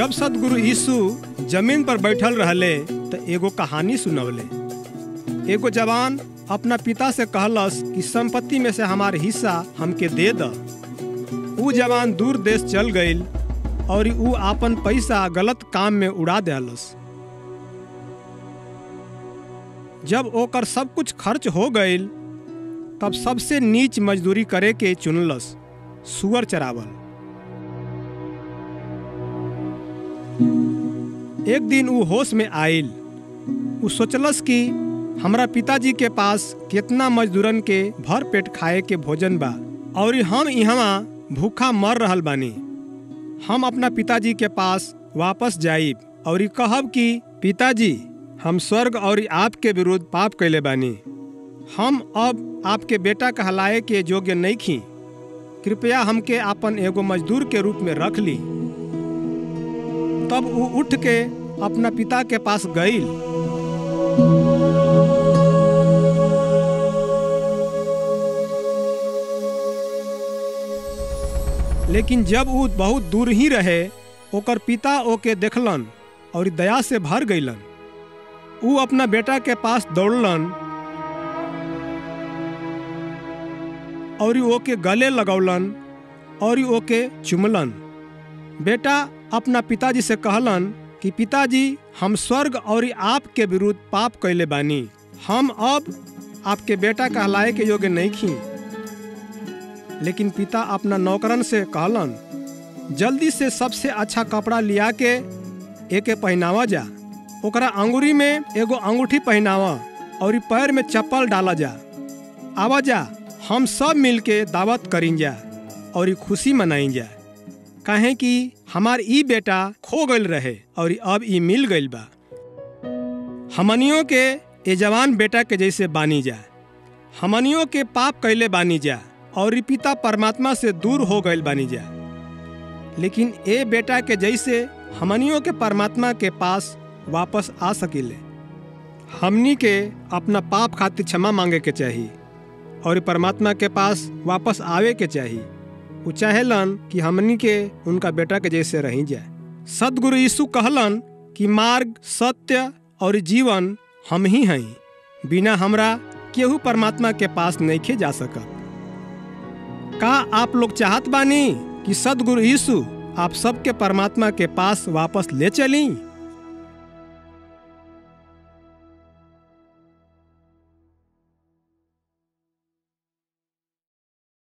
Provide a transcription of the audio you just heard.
जब सदगुरु यीशु जमीन पर बैठल रहले तो एगो कहानी सुनवले एगो जवान अपना पिता से कहलस कि संपत्ति में से हमार हिस्सा हमके दे द ऊ जवान दूर देश चल गईल और ऊ आपन पैसा गलत काम में उड़ा देहलस जब ओकर सब कुछ खर्च हो गईल तब सबसे नीच मजदूरी करे के चुनलस सुअर चरावल एक दिन ऊ होश में आइल ऊ सोचलस कि हमरा पिताजी के पास कितना मजदूरन के भर पेट खाए के भोजन बा और हम यहाँ भूखा मर रहल बानी हम अपना पिताजी के पास वापस जाइब और कहब कि पिताजी हम स्वर्ग और आपके विरुद्ध पाप कैले बानी हम अब आपके बेटा कहलाए के योग्य नहीं खी कृपया हमके आपन एगो मजदूर के रूप में रख ली तब वो उठ के अपना पिता के पास गईल लेकिन जब वो बहुत दूर ही रहे ओकर पिता ओके देखलन और दया से भर गईलन ऊ अपना बेटा के पास दौड़लन और ओके गले लगौलन और ओके चुमलन बेटा अपना पिताजी से कहलन कि पिताजी हम स्वर्ग और आपके विरुद्ध पाप कैले बानी हम अब आपके बेटा कहलाए के योग्य नहीं खी लेकिन पिता अपना नौकरन से कहलन जल्दी से सबसे अच्छा कपड़ा लिया के एके पहनावा जा ओकरा अंगूरी में एगो अंगूठी पहनावा और पैर में चप्पल डाला जा आवा जा हम सब मिल के दावत करीन जा और खुशी मनाई जा काहे कि हमार ई बेटा खो गईल रहे और अब ई मिल गईल बा हमनियों के ए जवान बेटा के जैसे बानी जा हमनियों के पाप कैले बानी जा और पिता परमात्मा से दूर हो गईल बानी जा लेकिन ए बेटा के जैसे हमनियों के परमात्मा के पास वापस आ सकिले हमनी के अपना पाप खातिर क्षमा मांगे के चाहिए और परमात्मा के पास वापस आवे के चाहिए वो चाहेलन कि हमनी के उनका बेटा के जैसे रही जाए सदगुरु यीशु कहलन कि मार्ग सत्य और जीवन हम ही हैं बिना हमरा केहू परमात्मा के पास नहीं जा सकत का आप लोग चाहत बानी कि सदगुरु यीशु आप सबके परमात्मा के पास वापस ले चली